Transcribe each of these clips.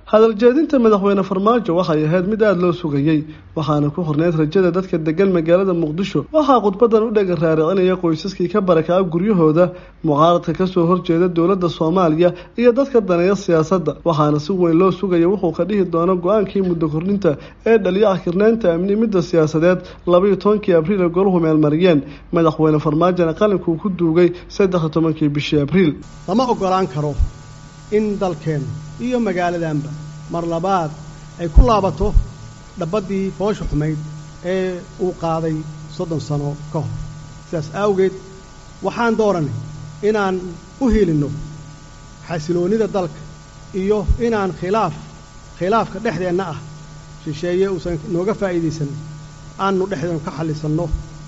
hadal jeedinta madaxweyne farmaajo waxay ahayd mid aada loo sugayey waxaana ku horneyd rajada dadka degan magaalada muqdisho waxaa khudbadan u dhega raaricinaya qoysaskii ka barakaca guryahooda mucaaradka kasoo horjeeda dowladda soomaaliya iyo dadka daneeya siyaasadda waxaana si weyn loo sugaya wuxuu ka dhihi doono go-aankii muddo kordhinta ee dhaliya akirnaynta amni midda siyaasadeed labaiyo tobankii abriil ee golahu meelmariyeen madaxweyne farmaajona qalinkuu ku duugay saddex-iyo tobankii bishii abriil lama ogolaan karo in dalkeen iyo magaaladanba mar labaad ay ku laabato dhabaddii foosha xumayd ee uu qaaday soddon sano ka hor sidaas awgeed waxaan dooranay inaan u hiilinno xasiloonnida dalka iyo inaan khilaaf khilaafka dhexdeenna ah shisheeye uusan nooga faa'iidaysan aannu dhexdeenu ka xallisanno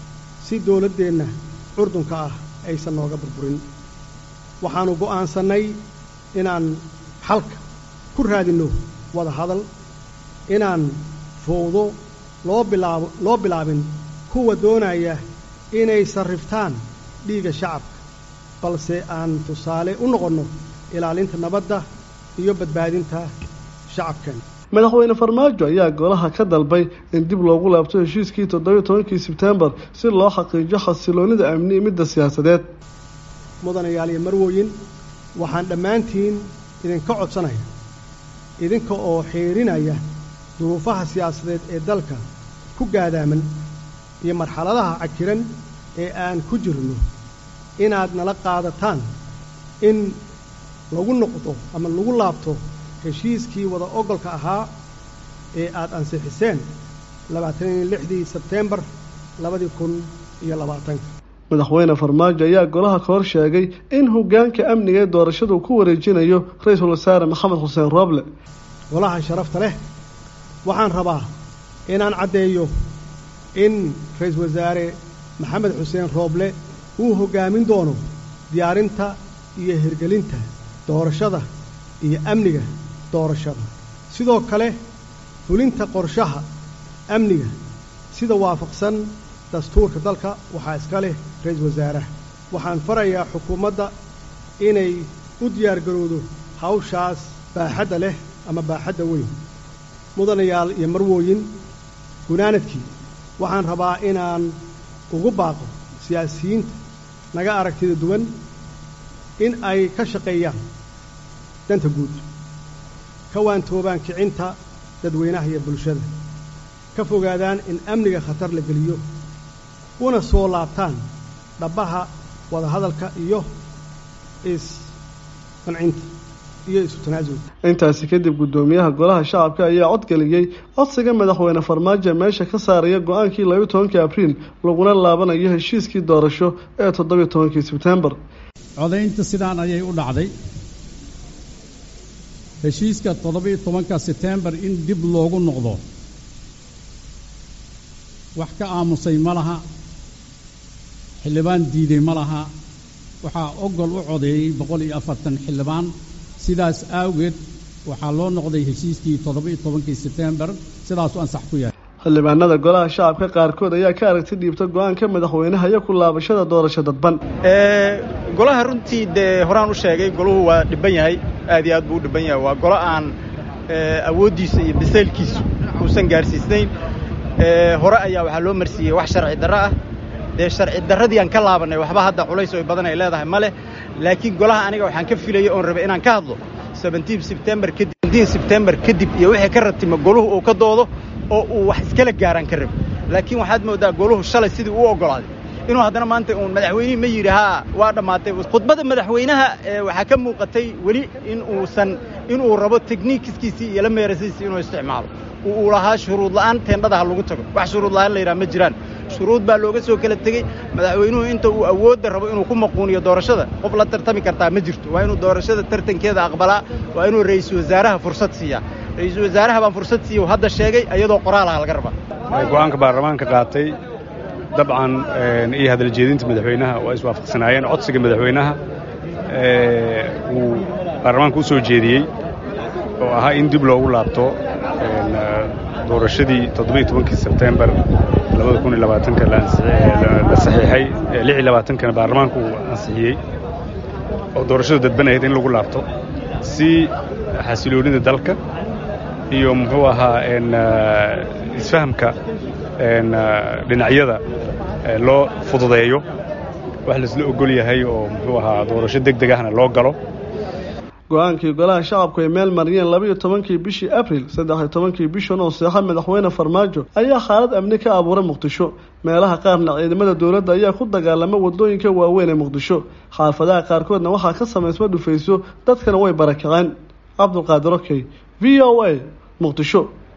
si dawladdeenna curdunka ah aysan nooga burburin waxaannu go'aansannay inaan xalka ku raadinno wada hadal inaan fowdo loo bilaabo loo bilaabin kuwa doonaya inay sarriftaan dhiigga shacabka balse aan tusaale u noqonno ilaalinta nabadda iyo badbaadinta shacabkeena madaxweyne farmaajo ayaa golaha ka dalbay in dib loogu laabto heshiiskii toddobiyo tobankii sebtembar si loo xaqiijiyo xasiloonnida amni midda siyaasadeed mudanayaal iyo marwooyin waxaan dhammaantiin idinka codsanaya idinka oo xiirinaya duruufaha siyaasadeed ee dalka ku gaadaaman iyo marxaladaha cakiran ee aan ku jirno inaad nala qaadataan in lagu noqdo ama lagu laabto heshiiskii wada ogolka ahaa ee aad ansixiseen labaataniyo lixdii sebteembar labadii kun iyo labaatanka madaxweyne farmaajo ayaa golaha ka hor sheegay in hoggaanka amniga ee doorashadu ku wareejinayo ra-iisul wasaare maxamed xuseen rooble golaha sharafta leh waxaan rabaa inaan caddeeyo in ra-iisul wasaare maxamed xuseen rooble uu hoggaamin doono diyaarinta iyo hirgelinta doorashada iyo amniga doorashada sidoo kale fulinta qorshaha amniga sida waafaqsan dastuurka dalka waxaa iska leh ra-iisul wasaaraha waxaan farayaa xukuumadda inay u diyaargarowdo hawshaas baaxadda leh ama baaxadda weyn mudanayaal iyo marwooyin gunaanadkii waxaan rabaa inaan ugu baaqo siyaasiyiinta naga aragtida duwan in ay ka shaqeeyaan danta guud ka waantoobaan kicinta dadweynaha iyo bulshada ka fogaadaan in amniga khatar la geliyo una soo laabtaan dhabbaha wadahadalka iyo isqancinta iyo isu tanaasulka intaasi kadib guddoomiyaha golaha shacabka ayaa codgeliyey codsiga madaxweyne farmaajo meesha ka saaraya go-aankii labayo tobankii abriil laguna laabanayo heshiiskii doorasho ee toddobiyo tobankii sebtembar codaynta sidaan ayay u dhacday heshiiska toddobiyo tobanka sebtembar in dib loogu noqdo wax ka aamusay ma laha xildhibaan diiday ma laha waxaa ogol u codeeyey boqol iyo afartan xildhibaan sidaas awgeed waxaa loo noqday heshiiskii toddoba-iyo tobankii sebtembar sidaasuu ansax ku yahay xildhibaanada golaha shacabka qaarkood ayaa ka aragti dhiibta go-aanka madaxweynaha iyo ku laabashada doorasho dadban golaha runtii dee horaan u sheegay golahu waa dhibban yahay aad iyo aad buu u dhibban yahay waa golo aan awooddiisa iyo bisaylkiisu uusan gaarsiisnayn hore ayaa waxaa loo marsiiyey wax sharci darro ah dee sharci darradii aan ka laabannay waxba hadda culays oo badan ay leedahay ma leh laakiin golaha aniga waxaan ka filayay oon rabay inaan ka hadlo sebentiin sebtembar kadib sebentiin sebtembar kadib iyo wixii ka ratimo goluhu uu ka doodo oo uu wax iskala gaaraan ka rabo laakiin waxaad mooddaa goluhu shalay sidii uu oggolaaday inuu haddana maanta uun madaxweynihii ma yidhi haa waa dhammaatay khudbadda madaxweynaha waxaa ka muuqatay weli in uusan inuu rabo tekniikiskiisii iyo la meerasiisii inuu isticmaalo uu lahaa shuruud la'aan teendhadaha lagu tago wax shuruud la'aan la yidhaha ma jiraan shuruud baa looga soo kala tegey madaxweynuhu inta uu awoodda rabo inuu ku maquuniyo doorashada qof la tartami kartaa ma jirto waa inuu doorashada tartankeeda aqbalaa waa inuu ra'iisul wasaaraha fursad siiyaa ra'iisul wasaaraha baan fursad siiya hadda sheegay iyadoo qoraalaha laga rabaa go'aanka baarlamaanka qaatay dabcan iyo hadaljeedinta madaxweynaha waa iswaafaqsanaayeen codsiga madaxweynaha uu baarlamaanka u soo jeediyey oo ahaa in dib loogu laabto doorashadii toddobiyo tobankii sebtembar labada kun iyo labaatanka la saxiixay lix iyo labaatankana baarlamaanku uu ansixiyey oo doorashadu dadban ahayd in lagu laabto si xasiloonida dalka iyo muxuu ahaa isfahamka dhinacyada loo fududeeyo wax laisla ogol yahay oo muxuu ahaa doorasho deg deg ahna loo galo go-aankii golaha shacabku ay meel mariyeen labaiyo tobankii bishii abril saddex-iyo tobankii bishan oo seexa madaxweyne farmaajo ayaa xaalad amni ka abuuray muqdisho meelaha qaarna ciidamada dowladda ayaa ku dagaalama wadooyinka waaweyn ee muqdisho xaafadaha qaarkoodna waxaa ka samaysma dhufayso dadkana way barakaceen cabdulqaadir okey v o a muqdisho